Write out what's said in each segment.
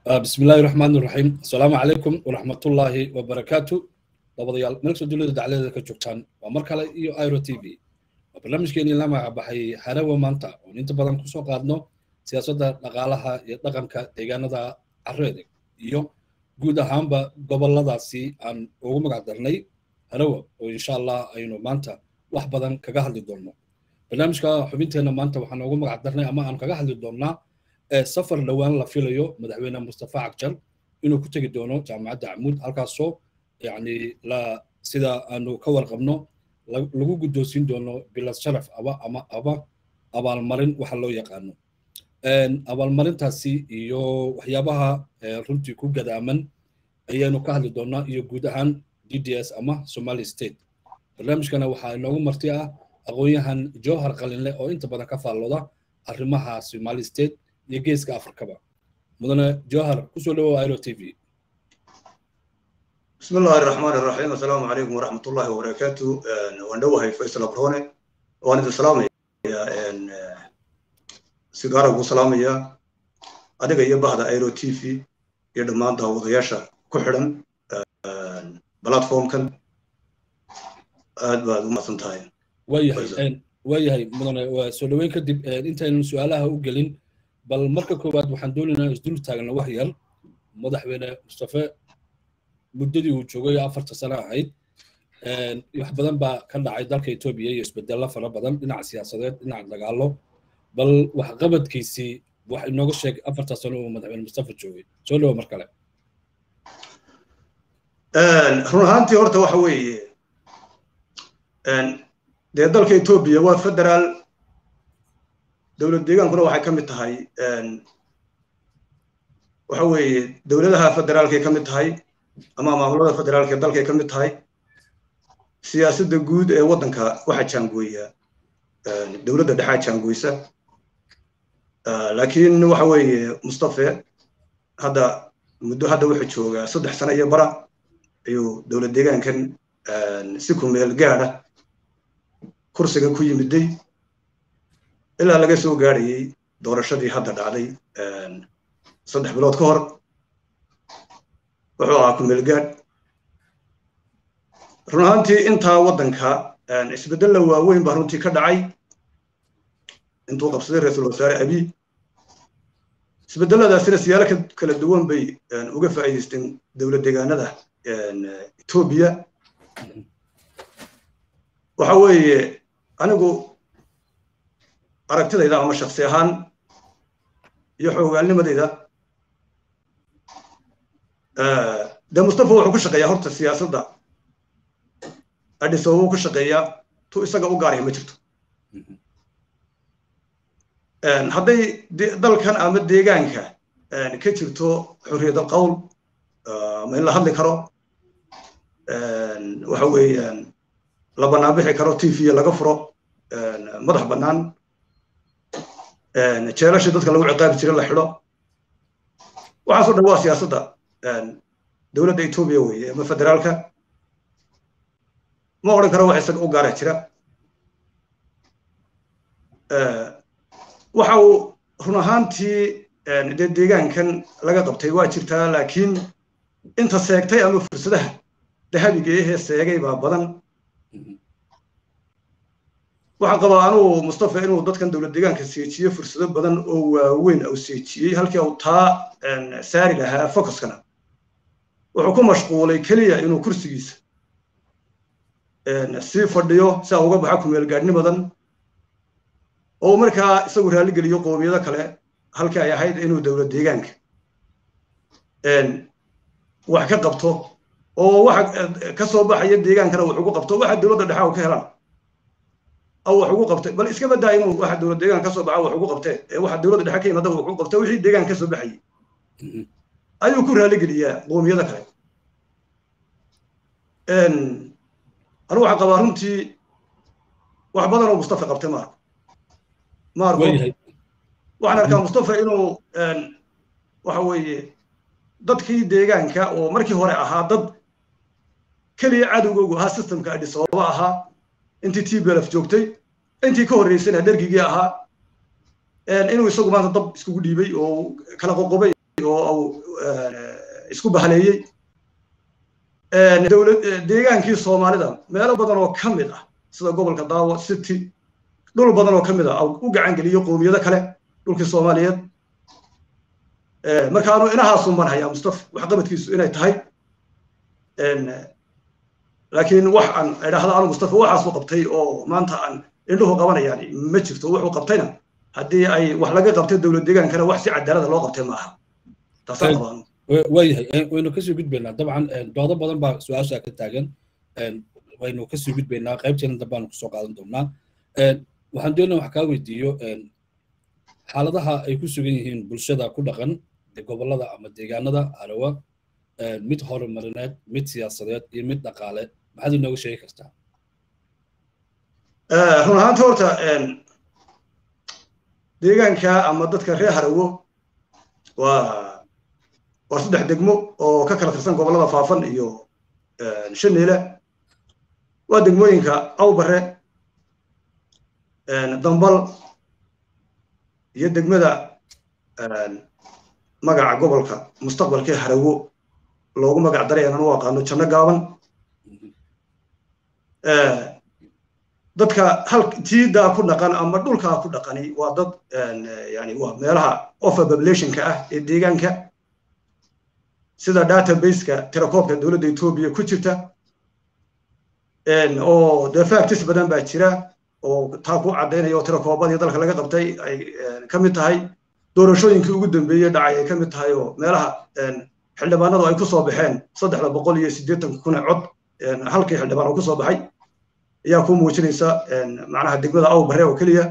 بسم الله الرحمن الرحيم السلام عليكم ورحمة الله وبركاته dabadayaal meel soo dowladda dacladeeda ka joogtaan waa mar kale iyo iro t v waa barnaamijkeenii la magacabaxay harawa maanta oon inta badan kusoo qaadno siyaasadda dhaqaalaha iyo dhaqanka deegaanada careeda iyo guud ahaanba goboladaasi aan ugu magac darnay harawa oo insha allah aynu maanta wax badan kaga hadli doonno barnaamijka xubinteenna maanta waxaan ugu magac darnay ama aan kaga hadli doonnaa safar dhowaan la filayo madaxweyne mustafa cagjar inuu ku tegi doono jaamacadda camuud halkaasoo يعني لا سida aanu ka warqabno lagu guddoonsiin doono bilad sharaf aba ama aba abaalmarin waxa loo yaqaano abaalmarintaasi iyo waxyaabaha runtii ku gadaaman ayaanu ka hadli doonaa iyo guud ahaan d d s ama somali state barnaamijkana waxaa inoogu marti ah aqoon-yahan jowhar qalinle oo inta badan ka faallooda arrimaha somali state iyo geeska afrikaba mudane jowhar kusoo dhawow iro t v بسم الله الرحمن الرحيم السلام عليكم ورحمة الله وبركاته واندوها فيصل أبروني وانا السلام يا ان سيجارة وسلام يا أديك يا بعد ايرو تي في يا دمان ده وضياشة كحرن بلاتفورم كان aad baad u mahadsantahay waayahay waayahay mudane waa soo dhoweyn kadib intaynan su-aalaha u gelin bal marka koowaad waxaan doonaynaa isdul taagna wax yar madaxweyne mustafe muddadii uu joogay afarta sano ahayd wax badan baa ka dhacay dalka etoobiya iyo isbedello fara badan dhinaca siyaasadeed dhinaca dagaalo bal waxqabadkiisii wax inooga sheeg afarta sano uu madaxweyne mustafa joogay soo dhawo mar kale run ahaantii horta waxa weeye dee dalka etoobiya waa federaal dowlad deegaankuna waxay ka mid tahay waxa weeye dowladaha federaalkay ka mid tahay ama maamulada federaalka ee dalkay ka mid tahay siyaasadda guud ee waddanka waxaa jaangooya dowladda dhexaa jaangooysa laakiin waxa weeye mustafe hadda muddo hadda wuxuu joogaa saddex sano iyo bara ayuu dowlad deegaankan si ku meel gaadha kursiga ku yimiday ilaa laga soo gaadhayey doorashadii hadda dhacday saddex bilood ka hor wuxuu ahaa kumeelgaadh run ahaantii intaa waddanka isbeddella waaweyn baa runtii ka dhacay intuu qabsaday ra-iisul wasaare abiy isbedeladaasina siyaalo kala duwan bay uga faa'iidaysteen dowlad deegaanada etoobiya waxa weeye anigu aragtidayda ama shaksi ahaan iyo xoogaalnimadayda de mustafa wuxuu ku shaqeeyaa horta siyaasadda adhisoba uu ku shaqeeyaa tu isaga u gaaraya ma jirto hadday dalkan ama deegaanka ka jirto xorriyad alqowl ama in la hadli karo waxa weeyaan la banaanbixi karo t v laga furo madax bannaan jeelasha dadka lagu ciqaabi jira la xidho waxaasoo dhan waa siyaasadda dowladda etoobiya weeye ama federaalka ma odhan karo wax isaga u gaara jira waxa uu run ahaantii dee deegaankan laga qabtay waa jirtaa laakiin inta seegtay ama fursadaha dahabiga ahee seegay baa badan waxaan qabaa anugu mustafa inuu dadkan dowlad deegaanka seejiye fursado badan oo waaweyn uu seejiyey halkii uu taa saari lahaa focuskana wuxuu ku mashquulay keliya inuu kursigiisa sii fadhiyo si a uga baxa kumeelgaadhnimadan oo markaa isagu raalligeliyo qoomiyado kale halkii ay ahayd inuu dowlad deegaanka wax ka qabto oo waxa ka soo baxaya deegaankana wax ugu qabto waxa dowladda dhexa ka helaan aw wax ugu qabtay bal iska badaa inuu waxa dowlad deegaanka ka soo baxa wax ugu qabtee ee waxa dowladda dhexe ka yimaada wax ugu qabta wixii deegaanka ka soo baxayay ayuu ku raalligeliyaa qoomiyada kale anu waxaan qabaa runtii wax badan oo mustafa qabtay maarko maarko waxaan arkaa mustafa inuu waxa weeye dadkii deegaanka oo markii hore ahaa dad keliya cadowgoogu ahaa systemka adhisababa ahaa intii t belf joogtay intii ka horreysayna dhergigii ahaa inuu isagu maanta dab iskugu dhiibay oo kala qoqobay oo uu isku bahaleeyey dowlad deegaankii soomaalida meelo badan oo ka mid ah sida gobolka daawo city dhul badan oo ka mid ah u gacan geliyo qowmiyado kale dhulkii soomaaliyeed marka anu inahaasun baan hayaa mustafa waxqabadkiisu inay tahay laakiin wax aan idhaahda anu mustafa waxaasu qabtay oo maanta aan indhuhu qabanayaan ma jirto wuxuu qabtayna haddii ay wax laga qabtay dowlad deegaankana wax si cadaalada loo qabtay maaha taasaan qabaan waayahay waynu kasii gudbaynaa dabcan doodo badan baa su-aasha ka taagan waynu kasii gudbaynaa qaybteena dambaanu kusoo qaadan doonaa waxaan doonaya wax kaa weydiiyo xaaladaha ay ku sugan yihiin bulshada ku dhaqan gobollada ama deegaanada arawa mid horumarineed mid siyaasadeed iyo mid dhaqaale maxaad inooga sheegi kartaa run ahaanta horta deegaanka ama dadka reer harawo waa waa saddex degmo oo ka kala tirsan gobollada faafan iyo shaneele waa degmooyinka awbare dambal iyo degmada magaca gobolka mustaqbalkii harawo loogu magac daray aanan u aqaano janno gaaban dadka hal jiidaa ku dhaqan ama dhulkaa ku dhaqani waa dad yani waa meelaha offer populationka ah ee deegaanka sida databaseka tirakoobka dowladda etoobiya ku jirta oo dee factis badan baa jira oo taa ku caddaynaya oo tirakoobadii dalka laga qabtay ay ka mid tahay doorashooyinkii ugu dambeeyey dhacay ay ka mid tahay oo meelaha xildhibaanadu ay ku soo baxeen saddexda boqol iyo siddeetan kun cod halkii xildhibaan oo ku soo baxay ayaa ku muujinaysa macnaha degmada awbare oo keliya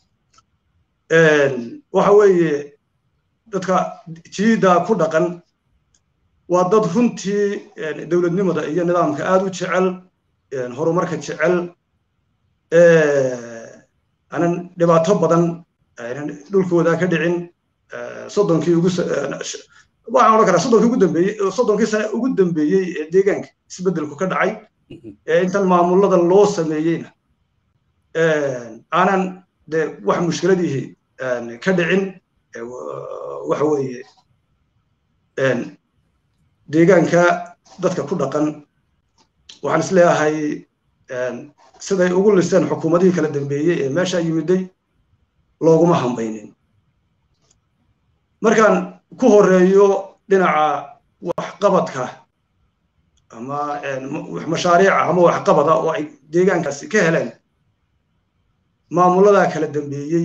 waxa weeye dadka jiida ku dhaqan waa dad runtii dowladnimada iyo nidaamka aad u jecel horumarka jecel aanan dhibaato badan aynan dhulkooda ka dhicin soddonkii ugu waxaan odhan karaa soddonkii ugu dambeeyey soddonkii sane ugu dambeeyey ee deegaanka isbeddelku ka dhacay ee intan maamulada loo sameeyeyna aanan de wax mushkiladihii ka dhicin waxa weeye deegaanka dadka ku dhaqan waxaan is leeyahay siday ugu liseen xukuumadihii kala dambeeyey ee meesha yimiday looguma hambaynin markaan ku horeeyo dhinaca waxqabadka ama mashaariica ama waxqabada oo ay deegaankaasi ka heleen maamuladaa kala dambeeyey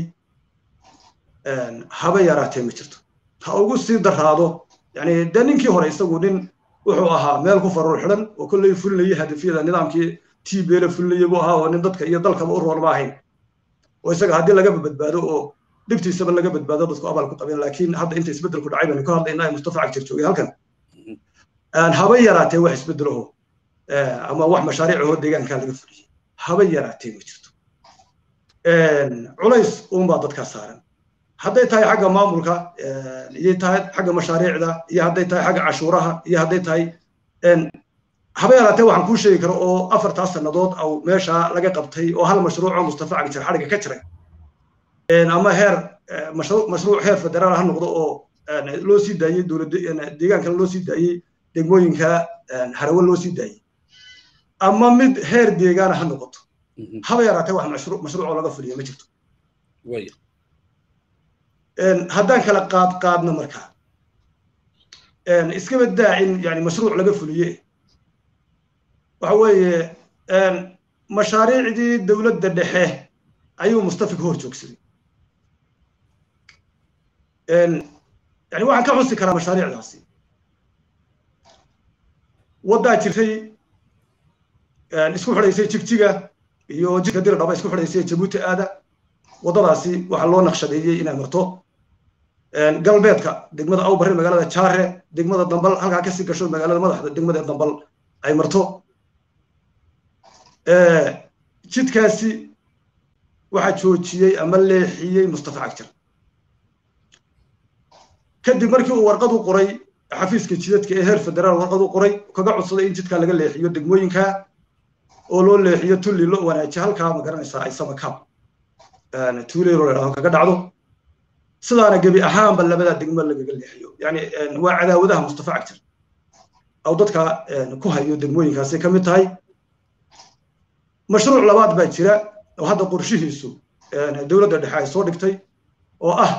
haba yaraatee ma jirto ha ugu sii daraado yani dee ninkii hore isagu nin wuxuu ahaa meel ku faruur xidhan oo kolley fulinayay hadafyada nidaamkii tbla fulinayay buu ahaa oo nin dadka iyo dalkaba u roon ma ahayn oo isaga haddii lagaba badbaado oo dhibtiisaba laga badbaado dadku abaal ku qabeen laakiin hadda inta isbeddelku dhacay baynu ka hadlaynaa mustafa cagtir joogay halkan haba yaraatee wax isbeddelaho ama wax mashaariicahoo deegaankaa laga fuliyey haba yaraatee ma jirto culays uunbaa dadkaa saaran hadday tahay xagga maamulka iyo tahay xagga mashaariicda iyo hadday tahay xagga cashuuraha iyo hadday tahay haba yaraatee waxaan kuu sheegi karo oo afartaas sannadood au meesha laga qabtay oo hal mashruuc oo mustafa cagtir xadhiga ka jiray ama heer mashruuc heer federaal ha noqdo oo loo sii daayey dowladda deegaankana loo sii daayey degmooyinka harawe loo sii daayey ama mid heer deegaana ha noqoto haba yaraatee wax mashruuc mashruucoo laga fuliya ma jirto haddaan kala qaad qaadno markaa iskaba daa in yani mashruuc laga fuliye waxa weeye mashaariicdii dowladda dhexe ayuu mustafa ka hor joogsaday yani waxaan ka xusi karaa mashaariicdaasi waddaa jirtay isku xidhaysay jigjiga iyo jidka diri dhaba isku xidhaysay jabuuti aada waddadaasi waxaa loo naqshadeeyey inay marto galbeedka degmada awbare magaalada jaare degmada dambal halkaa kasii gasho magaalada madaxda degmada dambal ay marto jidkaasi waxaa joojiyey ama leexiyey mustafa cagjar kadib markii uu warqad u qoray xafiiska jidadka ee heer federaal warqad u qoray kaga codsaday in jidkaa laga leexiyo degmooyinka oo loo leexiyo tulli loo wanaajiyo halkaa ma garanaysaa ay samakaab tuuleyro ladhahdo kaga dhacdo sidaana gebi ahaanba labadaa degmo lagaga leexiyo yani waa cadaawadaha mustafa cagtir aw dadka ku hayo degmooyinkaasay ka mid tahay mashruuc labaad baa jira oo hadda qorshihiisu dowladda dhexe ay soo dhigtay oo ah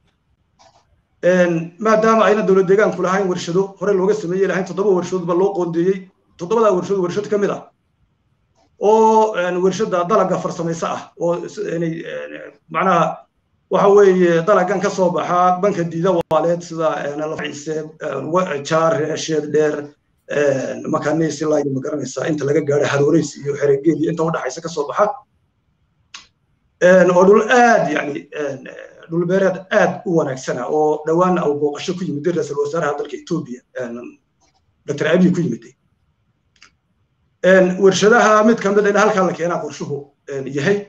maadaama ayna dowlad deegaanku lahayn warshado hore looga sameeyey lahayn toddoba warshadoodba loo qoondeeyey toddobadaa warshado warshad ka mid ah oo warshada dalaga farsamayso ah oo inay macnaha waxa weeye dalagan ka soo baxa banka diida waaleed sida laciise jaar sheed dheer makaniis ilaa ma garanaysaa inta laga gaadho harooreysi iyo xeregeed iyo inta udhaxaysa ka soo baxa oo dhul aad yani dhul beereed aad u wanaagsana oo dhowaana uu booqasho ku yimid ra-iisul wasaaraha dalka etoobiya dr abiy ku yimiday warshadaha mid ka mid a in halkaa la keenaa qorshuhu yahay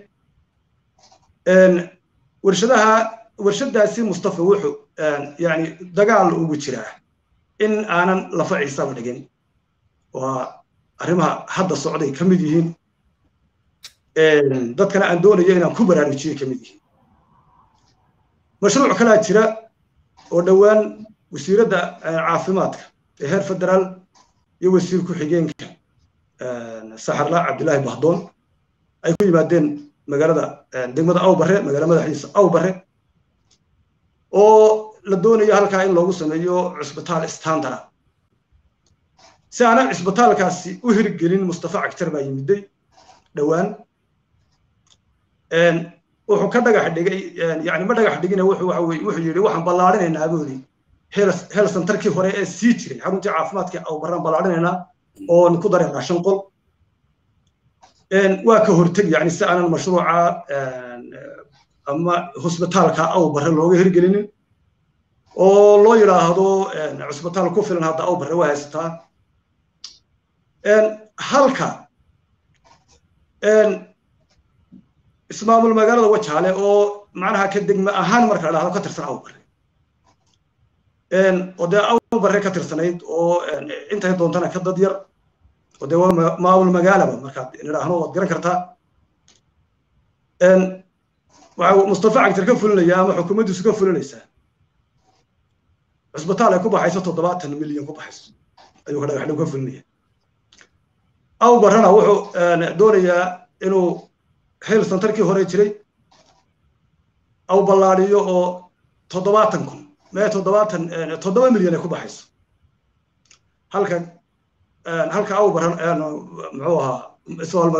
warshadaha warshadaasi mustafa wuxuu yani dagaal ugu jiraa in aanan lafa ciisaba dhigin waa arrimaha hadda socday ka mid yihiin dadkana aan doonayo inaan ku baraarujiyey ka mid yihiin mashruuc kalaa jira oo dhowaan wasiiradda caafimaadka ee heer federaal iyo wasiir ku-xigeenka saxarla cabdillaahi bahdoon ay ku yimaadeen magaalada degmada awbare magaala madaxiisa awbare oo la doonayo halkaa in loogu sameeyo cusbitaal standara si aanan cusbitaalkaasi u hirgelin mustafa cagtar baa yimiday dhowaan wuxuu ka dhagax dhigay yani ma dhagax dhigina wuxuu waxa weye wuxuu yidhi waxaan ballaarinaynaa boodi hel centerkii hore ee sii jiray xaruntii caafimaadka awbaraan ballaarinaynaa oon ku dareynaa shan qol waa ka horteg yani si aanan mashruuca ama hosbitaalka awbare looga hirgelinin oo loo yidhaahdo cusbitaal ku filan hadda awbare waa haysataa halka ismaamul magaalada wajaale oo macnaha ka degme ahaan marka la dhahdo ka tirsan awbare oo dee awbare ka tirsanayd oo intay doontana ka dad yar oo dee waa maamul magaalaba markaad nidhaahno waad garan kartaa waxa mustafa cagtar ka fulinaya ama xukuumaddiisu ka fulinaysaa cusbitaal ay ku baxayso toddobaatan milyan ku baxayso ayuu ka dhagaxdhow ka fulinaya awbarana wuxuu doonayaa inuu hel santarkii hore jiray aw ballaadiyo oo toddobaatan kun mee toddobaatan toddoba milyan ay ku baxayso halka halka awbaran muxuu ahaa ismaal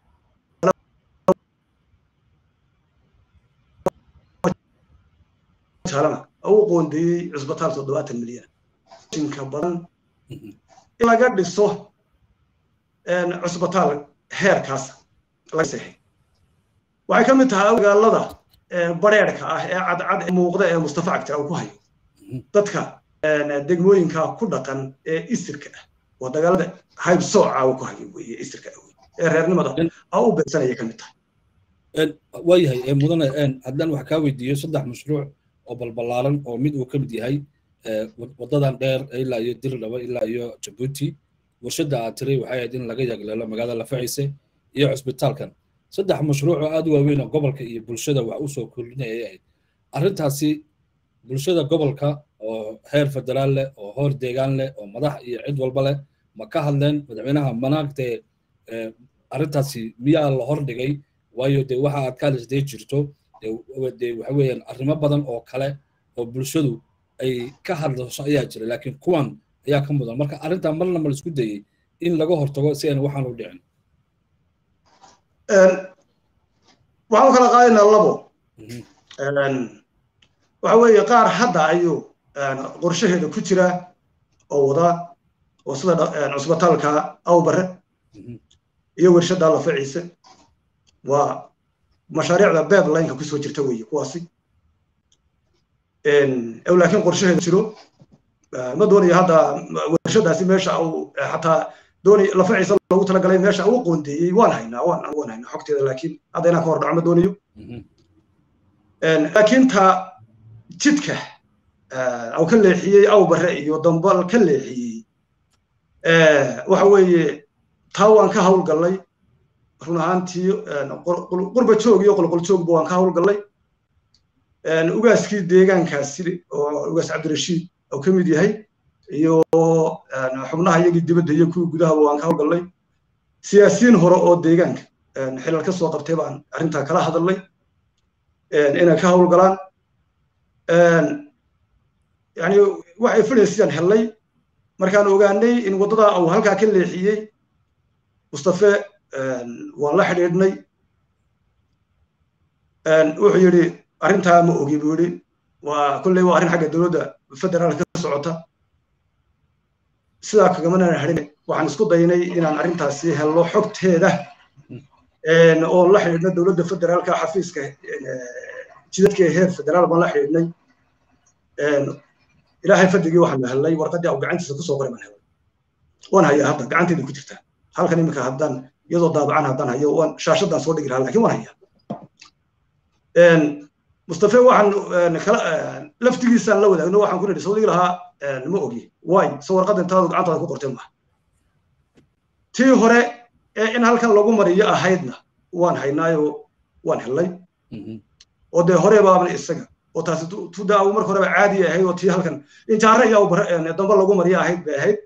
jaalana u qoondeeyey cusbitaal toddobaatan milyan inka badan in laga dhiso cusbitaal heerkaas laga seexay waxay ka mid tahay magaalada bareerka ah ee cadcad muuqda ee mustafa cagtira uu ku hayo dadka degmooyinka ku dhaqan ee isirka ah oo dagaalada hayb sooca uu ku hayo weye isirka ah ee reernimada a u beegsanaya ka mid tahay waayahay mudane haddaan wax kaa weydiiyo saddex mashruuc oo balbalaaran oo mid uu ka mid yahay wadadan dheer ilaa iyo dirdhaba ilaa iyo jabuuti warshadda aad tiray waxay ahayd in laga yagleelo magaalada lafaciise iyo cusbitaalkan saddex mashruuc oo aad u waaweyn oo gobolka iyo bulshada wax u soo kordhinaya ay ahayd arrintaasi bulshada gobolka oo heer federaal leh oo hoor deegaan leh oo madax iyo cid walba leh ma ka hadleen madaxweynaha manaagtee arrintaasi miyaa la hordhigay waayo dee waxa aad ka hadlaysdee jirto dee waxa weeyaan arrimo badan oo kale oo bulshadu ay ka hadlayso ayaa jira laakiin kuwan ayaa ka mudan marka arrintaa marna ma la isku dayey in laga hortago si ayna waxaan u dhicin waxaan u kala qaadaynaa labo waxa weeye qaar hadda ayuu qorshaheeda ku jira oo wada oo sida cusbitaalka awbare iyo warshadda lafaciise waa mashaariicda bedlineka kusoo jirta weeye kuwaasi laakiin qorshaheeda jiro ma doonayo hadda warshadaasi meesha uu xataa doonay lafaciisa loogu talagalay meesha uu qoondeeyey waan haynaa waan waan haynaa xogteeda laakiin hadda inaan ka hor dhaco ma doonayo laakiin ta jidka au ka leexiyey awbare iyo dambal ka leexiyey waxa weeye taa waan ka hawlgallay run ahaantii qurba joog iyo qolqol joogba waan ka hawlgallay ugaaskii deegaankaasi oo ugaas cabdirashiid oo ka mid yahay iyo xubnaha iyagii dibadda iyo kuwii gudahaba waan ka howlgallay siyaasiyiin hore oo deegaanka xilal ka soo qabtay baan arrintaa kala hadalnay inay ka howlgalaan yani waxay filaysayaan hellay markaan ogaanay in waddadaa uu halkaa ka leexiyey mustafe waan la xidhiidhnay wuxuu yidhi arrintaa ma ogi buu yidhi waa kolley waa arrin xagga dowladda federaalka ka socota sidaa kagamanaan hadhin waxaan isku daynay inaan arrintaasi helno xogteeda oo la xidhiidhna dowladda federaalka xafiiska jidadka heer federaal baan la xidhiidhnay ilaahay fadligii waxaan la helnay warqaddii au gacantiisa kusoo qoray baan helnay waan hayaa hadda gacanteeda ku jirtaa halkan iminka haddaan iyadoo daabacan haddaan hayo waan shaashadaan soo dhigi lahaa lakin waan hayaa mustafe waxaan kala laftigiisaan la wadaagno waxaan ku nidhi sawdigi lahaa ma ogi waay so warqadda intaadu gacantaada ku qortay maaha tii hore ee in halkan lagu mariyo ahaydna waan haynaayo waan helnay oo dee hore baabna isaga oo taasi tuda au marka horeba caadi ahayd oo tii halkan injaare iyo dambe lagu mariyo ahayd bay ahayd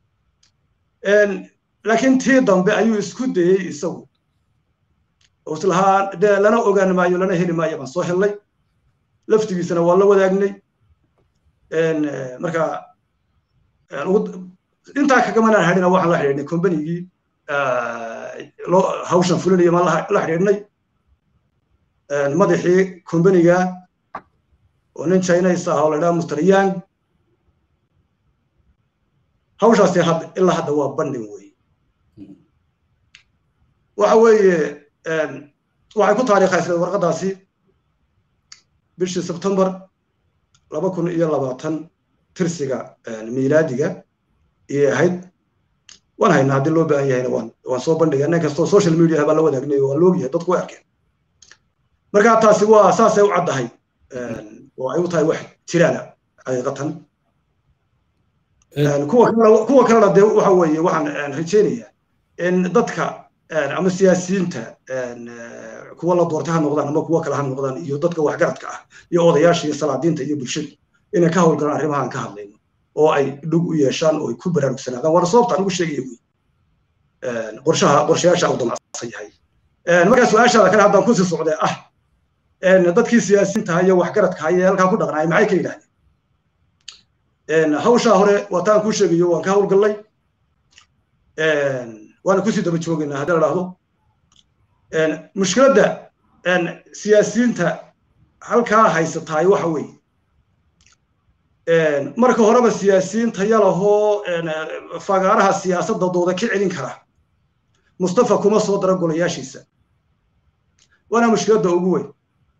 laakiin tii dambe ayuu isku dayey isagu oo islahaa dee lana ogaan maayo lana heli maayo baan soo helnay laftigiisana waa la wadaagnay marka intaa kagamanaan hadhina waxaan la xidhiidhnay combanigii loo hawshan fulinaya maan la xidhiidhnay madaxii combaniga oo nin chinese ah oo la dhaha mr yang hawshaasi hadda ilaa hadda waa bandhin weeye waxa weeye waxay ku taariikhaysay warqaddaasi bishii sebtembar laba kun iyo labaatan tirsiga miilaadiga iyay ahayd waan haynaa haddii loo baahan yahayna waan waan soo bandhigay nin kastoo social media baan la wadaagnay waan loogyahay dadku way arkeen marka taasi waa saasay u caddahay oo ay u tahay wax jiraana xaqiiqatan kuwa kalena kuwa kalena dee waxa weeye waxaan rajaynayaa in dadka ama siyaasiyiinta kuwa la doortay ha noqdaan ama kuwa kale ha noqdaan iyo dadka waxgaradka ah iyo odayaasha iyo salaadiinta iyo bulshada inay ka howlgalaan arrimahan ka hadlayno oo ay dhug u yeeshaan oo ay ku baraarugsanaadaan waana sababta aan ugu sheegaya wey qorshaha qorshayaasha uu damacsan yahay markaa su-aashaada kale haddaan kusii socdee ah dadkii siyaasiyiinta iyo waxgaradka ee halkaa ku dhaqnaay maxay ka yidhahdeen hawshaa hore waa taan kuu sheegayo waan ka howlgallay waana kusii daba joogaynaa haddii la dhahdo mushkiladda siyaasiyiinta halkaa haysataay waxa weeye marka horeba siyaasiyiinta yalahoo fagaaraha siyaasadda dooda ka celin kara mustafa kuma soo dara golayaashiisa waana mushkiladda ugu weyn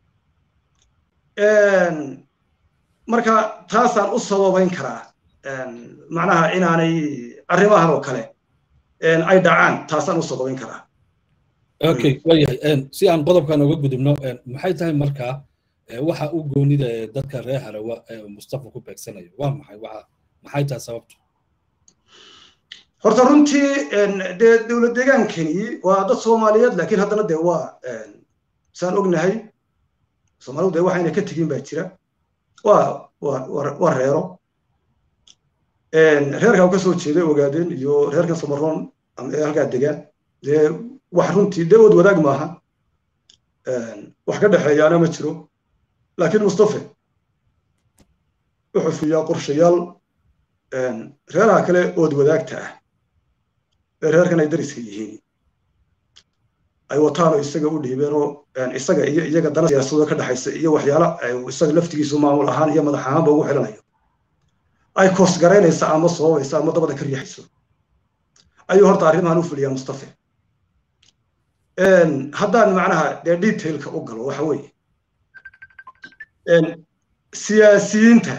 marka taasaan u sababayn karaa macnaha inaanay arrimahan oo kale ay dhacaan taasaan u sababayn karaa okay waayahay si aan qodobkan uga gudubno maxay tahay markaa waxa u goonida ee dadka reer harawa ee mustafa ku beegsanayo waa maxay waxa maxay tahay sababtu horta runtii dee dowlad deegaankani waa dad soomaaliyeed laakiin haddana dee waa saan ognahay soomaalidu dee waxayna ka tegin baa jira waa waa waa reero reerka u ka soo jeeday ogaadeen iyo reerkan samaroon ee halkaa degaan dee wax runtii dee wad wadaag maaha wax ka dhexeeyaana ma jiro laakiin mustafe wuxuu fiyaa qorshayaal reeraha kale ood wadaagta ah ee reerkan ay dariska yihiin ay wataanoo isaga u dhiibeenoo isaga iyo iyaga dana siyaasadoo ka dhexaysa iyo waxyaala isaga laftigiisu maamul ahaan iyo madax ahaanba ugu xidhanayo ay koosgaraynaysa ama sababaysa ama dabada ka riixayso ayuu horta arrimahan u fuliyaa mustafe haddaan macnaha dee detailka u galo waxa weeye siyaasiyiinta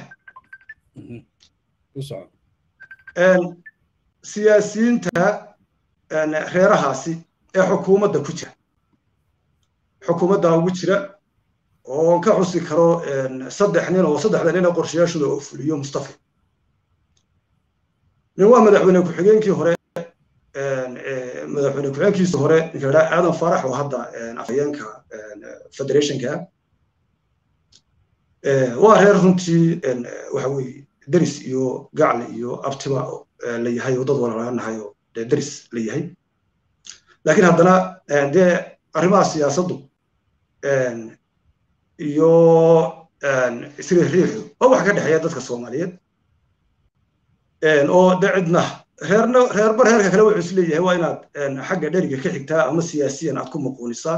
siyaasiyiinta reerahaasi ee xukuumadda ku jira xukuumadda ugu jira oo ka xusi karo saddex nin oo saddexda nin ee qorshayaashooda oo fuliyo mustafa nin waa madaxweyne ku-xigeenkii hore madaxweyne ku-xigeenkiisa hore ninka ladhaa aadan farax oo hadda afhayeenka federationka waa reer runtii waxa weeye deris iyo gacle iyo abtiba la yahay oo dad walaalanahay oo dee deris la yahay laakiin haddana dee arrimaha siyaasaddu iyo isriixriixu waa wax ka dhexeeya dadka soomaaliyeed oo de cidna reerna reerba reerka kale wuxuu is leeyahay waa inaad xagga dheriga ka xigtaa ama siyaasiyan aad ku muquunisaa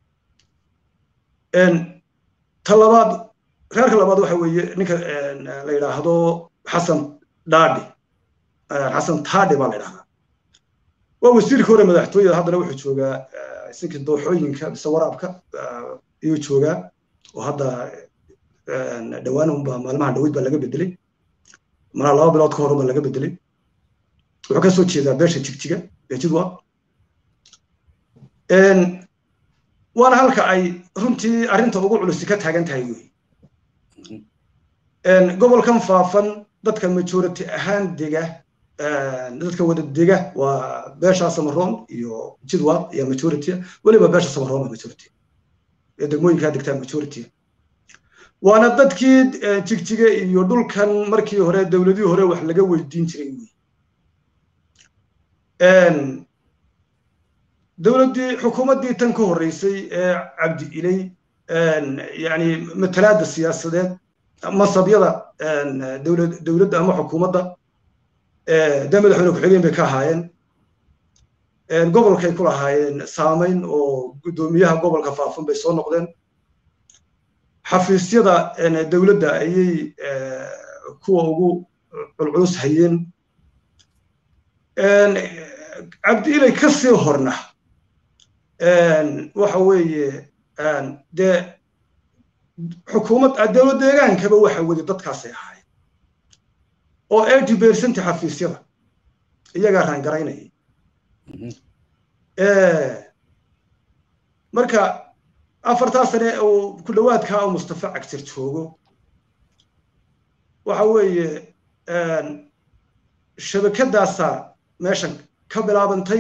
ta labaad reerka labaad waxa weeye ninka la yidhaahdo xasan dhaadhi xasan taadhi baa la yidhahdaa waa wasiirka hore madaxtooyada haddana wuxuu joogaa isinka dooxooyinka mise waraabka ayuu joogaa oo hadda dhowaan unba maalmaha dhaweyd baa laga bedelay malaa laba bilood ka hor baa laga bedelay wuxuu ka soo jeedaa beesha jigjiga ee jidwa waana halka ay runtii arrinta ugu culusi ka taagan tahay wey gobolkan faafan dadka majority ahaan dega dadka wada dega waa beesha samaroon iyo jidwa iyo majority weliba beesha samaroon waa majority ee degmooyinkaa degtaa majority waana dadkii jigjiga iyo dhulkan markii hore dowladihii hore wax laga weydiin jiray wey dowladdii xukuumaddii tan ka horreysay ee cabdi ilay yani matalaadda siyaasadeed masabyada dowladda ama xukuumadda dee madaxweyne ku-xigeen bay ka ahaayeen gobolkay ku lahaayeen saamayn oo guddoomiyaha gobolka faafan bay soo noqdeen xafiisyada dowladda ayay kuwa ugu culculus hayeen cabdi ilay ka sii horna waxa weeye dee xukuumad dowlad deegaankaba waxa weli dadkaasay ahaayeen oo eighty percent xafiisyada iyagaa raangaraynayay marka afartaa sane uu ku dhowaadkaa u mustafa cagtir joogo waxa weeye shabakadaasaa meeshan ka bilaabantay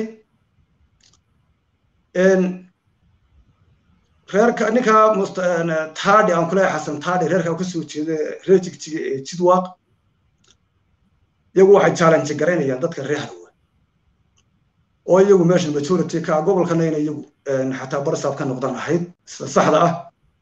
reerka ninka taadhi aan kuleeyahay xasan taadhi reerka ka soo jeeda reer jigjiga ee jidwaaq iyagu waxay challenge garaynayaan dadka reer harwa oo iyagu meeshan majority ka gobolkana ina iyagu xataa barsaab ka noqdan ahayd saxda ah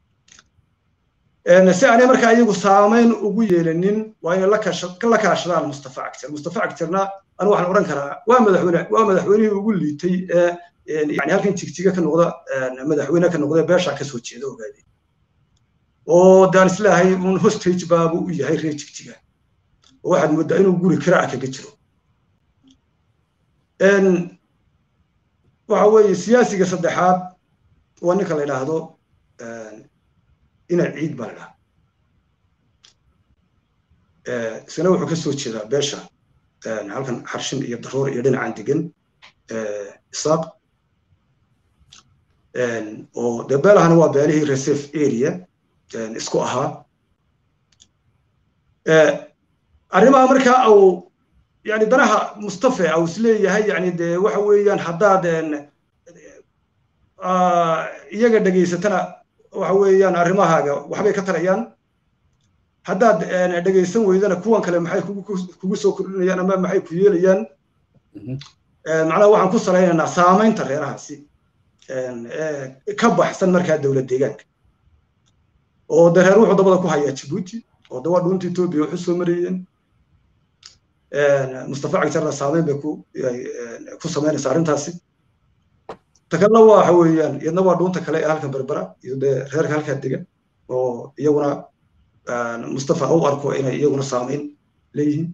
si aanay markaa iyagu saamayn ugu yeelanin waa inay la kaashadaan mustafa cagtir mustafa cagtirna anu waxaan odhan karaa waa madaxweyne waa madaxweynihii ugu liitay ee yani halkan jigjiga ka noqda madaxweyne ka noqda beesha ka soo jeeda ogaadeen oo daan islaahay un hostage baabu u yahay reer jigjiga oo waxaad moodaa inuu guri kiraa kaga jiro waxa weeye siyaasiga saddexaad waa ninka la yidhaahdo ina ciid baa la dhaha isna wuxuu ka soo jeedaa beesha halkan xarshin iyo daroor iyo dhinacan degan isaaq oo dee beelahana waa beelihii reserve area isku ahaa arrimaha markaa au yani danaha mustafe au isleeyahay yani dee waxa weeyaan haddaad iyaga dhegaysatana waxa weeyaan arrimahaaga waxbay ka tarayaan haddaad dhegaysan weydana kuwan kale maxay kugu soo kordhinayaan ama maxay ku yeelayaan macnaha waxaan ku salaynaynaa saamaynta reerahaasi ka baxsan markaa dowlad deegaanka oo de reer wuxuu dabada ku hayaa jibuuti oo de waa dhuunta etoobiya waxu soo marayeen mustafa cagtarna saamayn bay ku samaynaysa arrintaasi ta kalena waxa weeyaan iyadna waa dhuunta kale ee halkan berbera iyo dee reerka halkaa dega oo iyaguna mustafa u arko inay iyaguna saamayn leeyihiin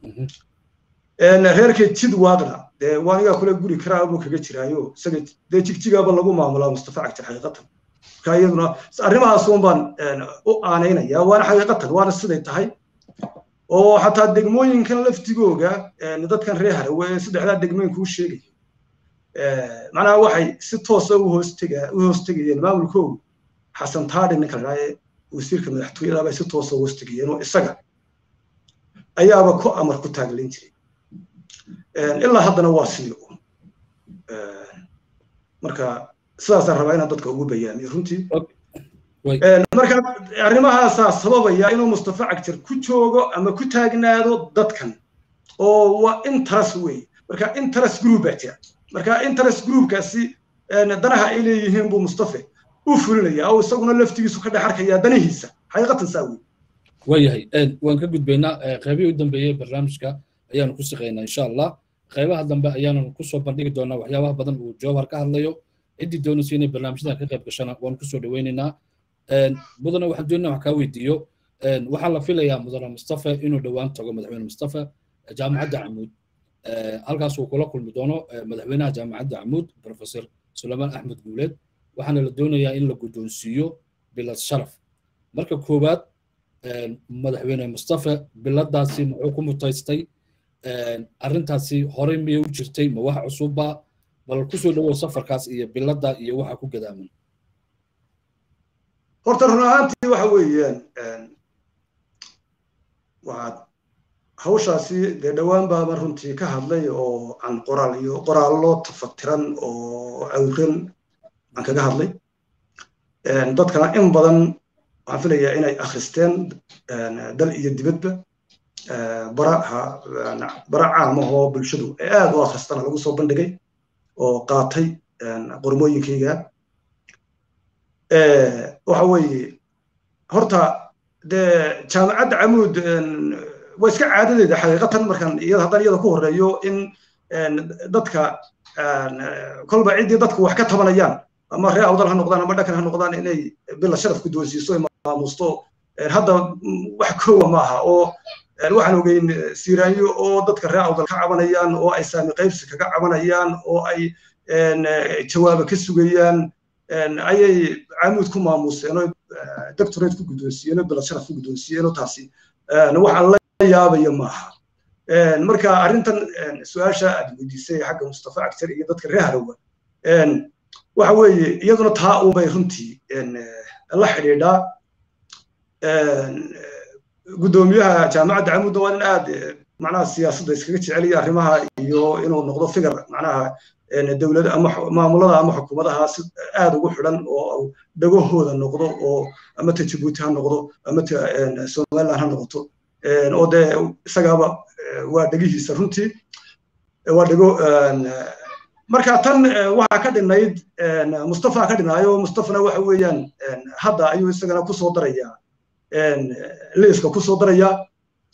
reerka jidwaaqna dee waanigaa kule guri karaa buu kaga jiraayo isaga dee jigjigaaba lagu maamulaa mustafa cagtar xaqiiqatan marka iyaduna arrimahaas un baan u aanaynaya waana xaqiiqatan waana siday tahay oo xataa degmooyinkan laftigooga dadkan reer harawe saddexdaa degmooyin kuu sheegayo macnaha waxay si toosa u hoostega u hoostegayeen maamulkoogu xasan taadhi ninka la dhahaye wasiirka madaxtooyada bay si toosa u hoostegayeen oo isaga ayaaba ku amar ku taaglayn jiray ilaa haddana waa sidii un marka sidaasaan rabaa inaan dadka ugu bayaamiyo runtii marka arrimahaasaa sababaya inuu mustafa cagjar ku joogo ama ku taagnaado dadkan oo waa interest wey marka interest group baa jira marka interest groupkaasi danaha ay leeyihiin buu mustafa u fulinaya oo isaguna laftigiisu ka dhex arkaya danihiisa xaqiiqatan saa wey waayahay waan ka gudbaynaa qaybihii u dambeeyey barnaamijka ayaanu ku shaqaynaa insha allah qaybaha dambe ayaanu kusoo bandhigi doonaa waxyaabaha badan uu jawhar ka hadlayo ciddii doonaysa inay barnaamijyadan ka qayb gashana waan kusoo dhaweynaynaa mudane waxaan doonaa wax kaa weydiiyo waxaa la filayaa mudane mustafa inuu dhowaan tago madaxweyne mustafa jaamacadda camuud halkaas uu kula kulmi doono madaxweynaha jaamacadda camuud professor sulaymaan axmed guuleed waxaana la doonayaa in la guddoonsiiyo bilad sharaf marka koowaad madaxweyne mustafa biladaasi muxuu ku mutaystay arrintaasi horey miyay u jirtay ma wax cusubba bal kusoo dhawow safarkaas iyo bilada iyo waxa ku gadaaman horta run ahaantii waxa weeyaan waxaad hawshaasi dee dhowaan baaba runtii ka hadlay oo aan qoraal iyo qoraallo tafatiran oo awran aan kaga hadlay dadkana in badan waxaan filayaa inay akhristeen dal iyo dibadba baraha bara caamahoo bulshadu ee aad u akhristana lagu soo bandhigay oo qaatay qormooyinkayga waxa weeye horta dee jaamacadda camuud waa iska caadadeeda xaqiiqatan markaan iyada haddaan iyada ku horreeyo in dadka kolba ciddii dadku wax ka tabanayaan ama ree awdal ha noqdaan ama dhakan ha noqdaan inay bila sharaf ku doonsiiso maamuusto hadda wax koowa ma aha oo waxaan ogeyn siiraanyo oo dadka ree awdal ka cabanayaan oo ay saami qaybsi kaga cabanayaan oo ay jawaaba ka sugayaan ayay camuud ku maamuuseen oo doctorate ku guddoonsiiyeen oo bila sharaf ku guddoonsiiyeen oo taasi waxaan la yaabaya maaha marka arrintan su-aasha aad weydiisay xagga mustafa cagtar iyo dadka ree harawa waxa weeye iyaduna taa unbay runtii la xidhiidhaa guddoomiyaha jaamacadda camuudna waa nin aad macnaha siyaasadda iskaga jeceliya arrimaha iyo inuu noqdo figar macnaha dowlad ama maamulada ama xukuumadaha si aad ugu xidhan oo dhagahooda noqdo oo ama ta jabuuti ha noqdo ama ta somaliland ha noqoto oo dee isagaaba waa dhegihiisa runtii waa dhego marka tan waxaa ka dhinayd mustafa ka dhinaayo mustafana waxa weeyaan hadda ayuu isagana kusoo darayaa liiska kusoo daraya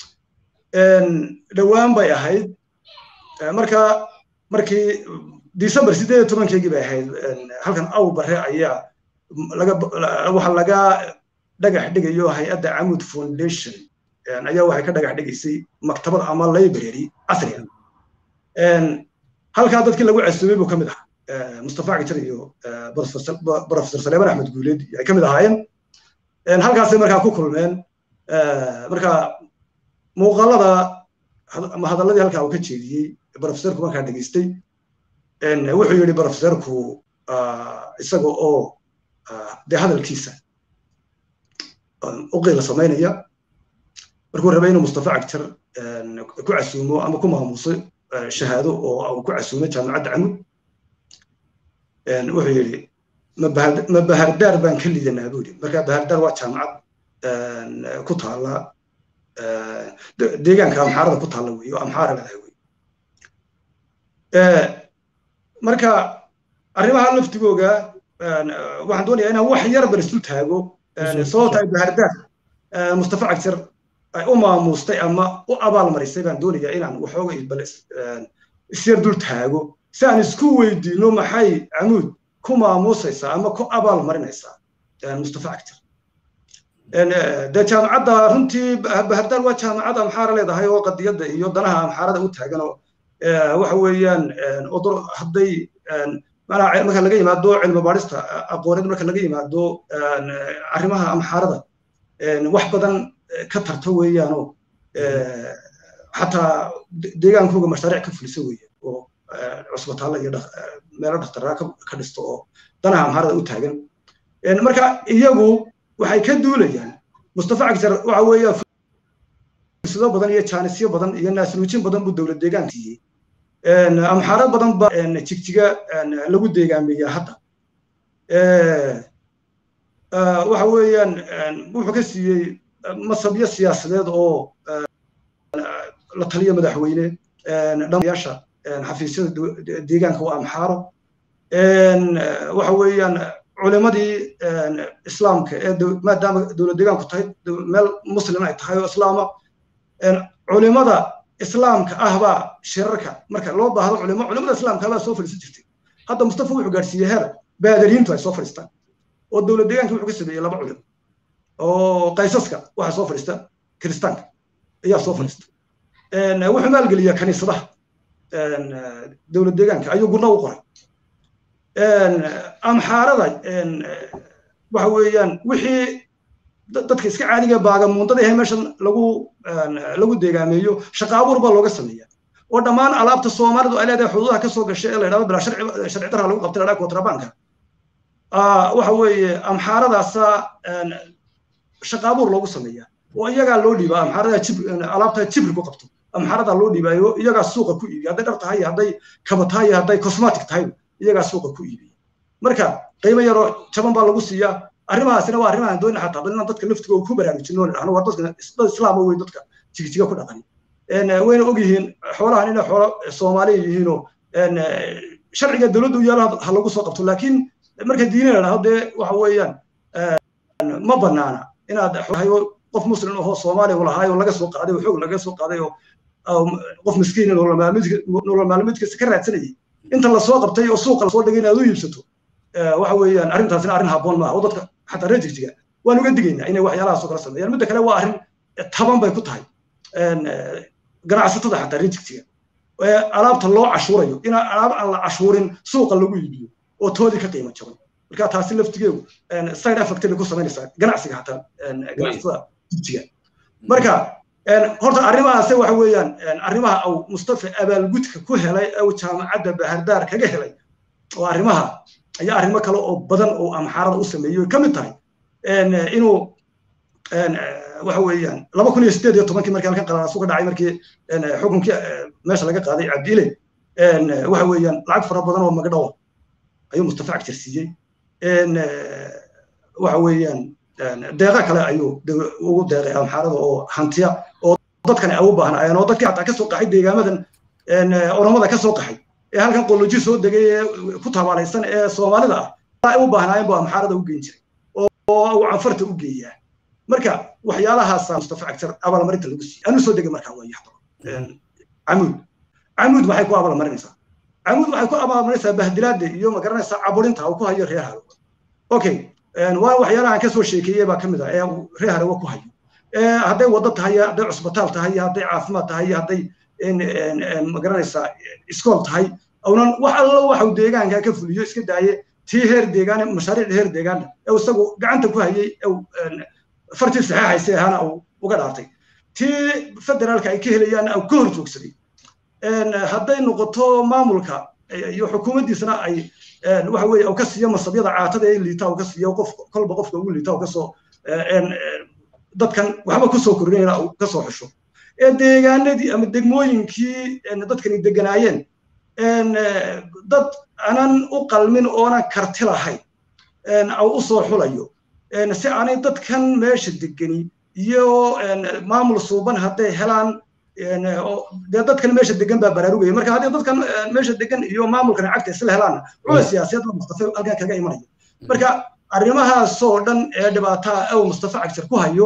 dhowaan bay ahayd marka markii december sideed iyo tobankeygii bay ahayd halkan aw bare ayaa laga waxa laga dhagax dhigayo hay-adda camud foundation ayaa waxay ka dhagax dhigaysay maktabad ama library casriga halkaa dadkii lagu casuumay buu ka mid ahaa mustafa cajar iyo professor saleeman axmed guuleed ay ka mid ahaayeen halkaasay markaa ku kulmeen marka muuqaalada ama hadalladii halkaa uu ka jeediyey professorku markaa dhegeystay wuxuu yidhi professorku isaga oo dee hadalkiisa u qiila samaynaya markuu rabay inuu mustafa cagjar ku casuumo ama ku maamuso shahaado oo uu ku casuumay jaamacadda camud wuxuu yidhi ma bahardaar baan ka lidanaa buu yidhi marka bahardaar waa jaamacad ku taala deegaanka amxaarada ku taalla wey oo amxaara leedahay wey marka arrimaha laftigooga waxaan doonayaa inaan wax yar bar isu taago sababta ay bahardaar mustafa cagjar ay u maamustay ama u abaalmarisay baan doonayaa inaan waxooga bal isyar dul taago si aan isku weydiino maxay camuud ku maamusaysaa ama ku abaal marinaysaa mustafa cagjar dee jaamacadda runtii bahardaar waa jaamacad amxaara leedahay oo qadiyadda iyo danaha amxaarada u taagan oo waxa weeyaan hadday manaa marka laga yimaado cilmi baadhista aqooneed marka laga yimaado arrimaha amxaarada wax badan ka tarto weeyaanoo xataa deegaankooga mashaariic ka fulisa weeyaan oo cusbitaalla iyo meelo dhakhtaraa ka dhisto oo danaha amxaarada u taagan marka iyagu waxay ka duulayaan mustafa cagjar waxa weeyaan fursado badan iyo jaanisyo badan iyo naasnuujin badan buu dowlad deegaan siiyey amxaaro badan ba jigjiga lagu deegaameeyaa hadda waxa weeyaan wuxuu ka siiyey masabyo siyaasadeed oo la taliya madaxweyne dhammayaasha xafiisyada deegaanka waa amxaaro waxa weeyaan culimadii islaamka ee maadaama dowlad deegaanku tahay meel muslim ay tahay oo islaama culimada islaamka ah baa shirarka marka loo baahdo culimo culimada islaamka baa soo fadhiisan jirtay hadda mustafa wuxuu gaadhsiiyey heer baadariintu ay soo fadhiistaan oo dowlad deegaanka wuxuu ka sameeyey laba culim oo qaysaska waxaa soo fadhiista kiristaanka ayaa soo fadhiista wuxuu maalgeliyaa kaniisadaha dowlad deegaanka ayuu gurna u qoray amxaarada waxa weeyaan wixii dadka iska caadiga baagamuundada ahe meeshan lagu lagu deegaameeyo shaqa abuur baa looga sameeya oo dhammaan alaabta soomaalidu ay leedahay xuduudaha kasoo gashay ee la yidhahdo bilaa sharci darha lagu qabtay ladhaa kontrabanka waxa weeye amxaaradaasa shaqa abuur loogu sameeya oo iyagaa loo dhiibaa amxaarada jib alaabta jibri ku qabto amxaaradaa loo dhiibaayo iyagaa suuqa ku iibiya hadday dhar tahay hadday kaba tahay hadday cosmatic tahay iyagaa suuqa ku iibiya marka qiimo yaroo jaban baa lagu siiyaa arrimahaasina waa arrimahan doona xataa bal inaan dadka laftigooda ku baraarujino dhahno waa dadka dad islaama wey dadka jigijiga ku dhaqan wayna og yihiin xoolahan inay xoolo soomaaliya yihiinoo sharciga dowladdu yaala ha lagu soo qabto laakiin marka diini la dhahdo dee waxa weeyaan ma banaana inaad hayo qof muslim ahoo soomaaliya u lahaayo laga soo qaaday oo xoog laga soo qaaday oo qof miskiin nolol maalmeedkiisa ka raadsanayay inta lasoo qabtay oo suuqa lasoo dhigay inaad u iibsato waxa weeyaan arrintaasina arrin habboon maaha oo dadka xataa reer jigjiga waan uga digaynaa inay waxyaalahaas oo kala sameeyaan midda kale waa arrin taban bay ku tahay ganacsatada xataa reer jigjiga alaabta loo cashuurayo in alaab aan la cashuurin suuqa lagu iibiyo oo toodii ka qiimo jaban marka taasi laftigeedu side effect bay ku samaynaysaa ganacsiga xataa ganacsatada jigjiga marka horta arrimahaase waxa weeyaan arrimaha au mustafa abaalgudka ku helay au jaamacadda bahardaar kaga helay oo arrimaha ayaa arrimo kale oo badan oo amxaarada u sameeyey ka mid tahay inuu waxa weeyaan laba kun iyo sideed iyo tobankii markii halkan qalaasu ka dhacay markii xukunkii meesha laga qaaday cabdiile waxa weeyaan lacag fara badan oo magdhawo ayuu mustafa cagtir siiyey waxa weeyaan deeqa kale ayuu ugu deeqay amxaarada oo hantiya oo dadkan ay u baahnaayeen oo dadkii xataa kasoo qaxay deegaamadan oromada kasoo qaxay ee halkan qoloji soo degay ee ku tabaalaysan ee soomaalida ah ay u baahnaayeen buu amxaarada u geyn jiray oo uu canfarta u geeyaa marka waxyaalahaasa mustafa cagtar abaalmarinta lagu siiyey anuu soo degay markaa waa yaxdo camuud camuud maxay ku abaalmarinaysaa camuud waxay ku abaalmarinaysaa bahdilaada iyo magaranaysaa caburinta uu ku hayo reer haro okay waa waxyaalahan kasoo sheekeeyey baa ka mid ah ee reer harewa ku hayo hadday waddo tahay hadday cusbitaal tahay hadday caafimaad tahay hadday magaranaysaa iskool tahay awnan wax allo waxau deegaanka ka fuliyo iska daaye tii heer deegaan mashaariicda heer deegaanna ee isagu gacanta ku hayey fartii saxeexaysay ahaana uu uga dhaartay tii federaalka ay ka helayaanna uu ka hor joogsaday hadday noqoto maamulka iyo xukuumaddiisana ay waxa weeye uu ka siiyo masabyada caatada ee liita uu ka siiyo qof kolba qofka ugu liita uu kasoo dadkan waxba kusoo kordhinayna uu kasoo xusho ee deegaanadii ama degmooyinkii dadkani deganaayeen dad aanan u qalmin oonan karti lahayn au u soo xulayo si aanay dadkan meesha degani iyo maamul suuban hadday helaan dee dadkan meesha degan baa baraarugaya marka haddii dadkan meesha degan iyo maamulkan cagta isla helaanna cula siyaasiyad baa mustafa halkan kaga imanaya marka arrimahaasoo dhan ee dhibaataa aw mustafa cagtir ku hayo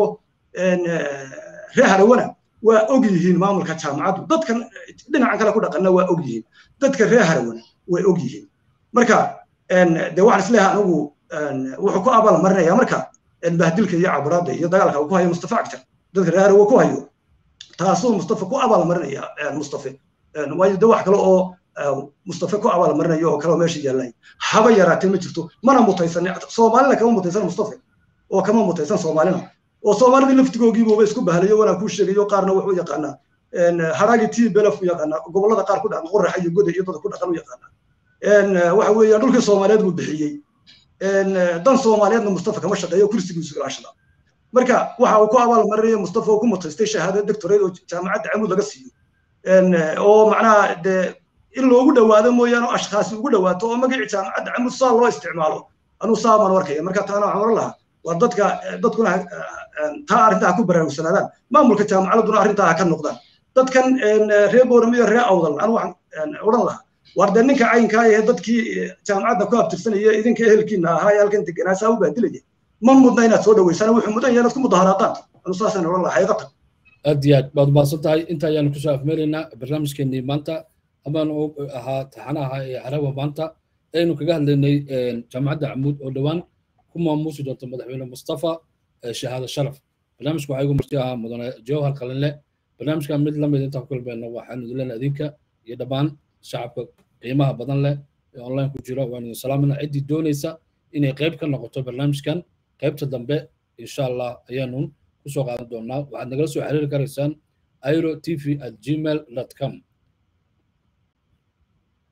reer harawana waa og yihiin maamulka jaamacaddu dadkan dhinacan kale ku dhaqanna waa og yihiin dadka reer harawana way og yihiin marka de waxaan isleeyahay anigu wuxuu ku abaal marinaya marka bahdilka iyo caburaadda iyo dagaalka uu ku hayo mustafa cagtir dadka reer harawa ku hayo taasuu mustafa ku abaal marinaya mustafa waayo de wax kale oo mustafa ku abaal marinayo oo kale oo meesha yaallay haba yaraatee ma jirto mana mutaysan soomaalina kama mutaysan mustafa oo kama mutaysan soomaalina oo soomaalidii laftigoogiibuuba isku bahalayo wanaa kuu sheegayo qaarna wuxuu yaqaanaa haraagi tii belaf u yaqaanaa gobollada qaar ku dhaqan qoraxa iyo goda iyo dada ku dhaqan u yaqaanaa waxa weeye dhulkii soomaaliyeed buu bixiyey dan soomaaliyeedna mustafa kama shaqeeyo kursigiisu ilaashada marka waxa uu ku abaal marinaya mustafa oo ku mutaystay shahaado doctorate oo jaamacadda camud laga siiyo oo macnaha dee in loogu dhowaado mooyaane oo ashkhaasi ugu dhowaato oo magacii jaamacadda camud saa loo isticmaalo anuu saa maan arkaya marka taana waxaan oran lahaa waa dadka dadkuna taa arrintaa ha ku baraarugsanaadaan maamulka jaamacaladuna arrintaa ha ka noqdaan dadkan reer boorama iyo reer awdal anu waxaan odhan lahaa war dee ninka caynkaa ee dadkii jaamacadda ku abtirsanaya idinka ehelkiina ahaa ee halkan deganaa saa u baadilaya ma mudna inaad soo dhaweysaan wuxuu mudan yahay inaad ku mudaharaadaan anu saasaan odhan lahaa xaqiiqatan aad iyo aad baad umahadsan tahay inta ayaanu kusoo afmeelaynaa barnaamijkeenii maanta amaan ahaa taxanaha ee harawa maanta aynu kaga hadlaynay jaamacadda camuud oo dhowaan ku maamuusi doonta madaxweyne mustafa shahaado sharaf barnaamijka waxaa igu marti ahaa mudane jawhar qalinle barnaamijkan mid lamid intaan ku kulmayno waxaan idin leenahay idinka iyo dhammaan shacabka qiimaha badan leh ee online ku jira waan idin salaamina ciddii doonaysa inay qayb ka noqoto barnaamijkan qaybta dambe insha allah ayaanu kusoo qaadan doonaa waxaad nagala soo xiriiri karaysaan airo tv at gmail com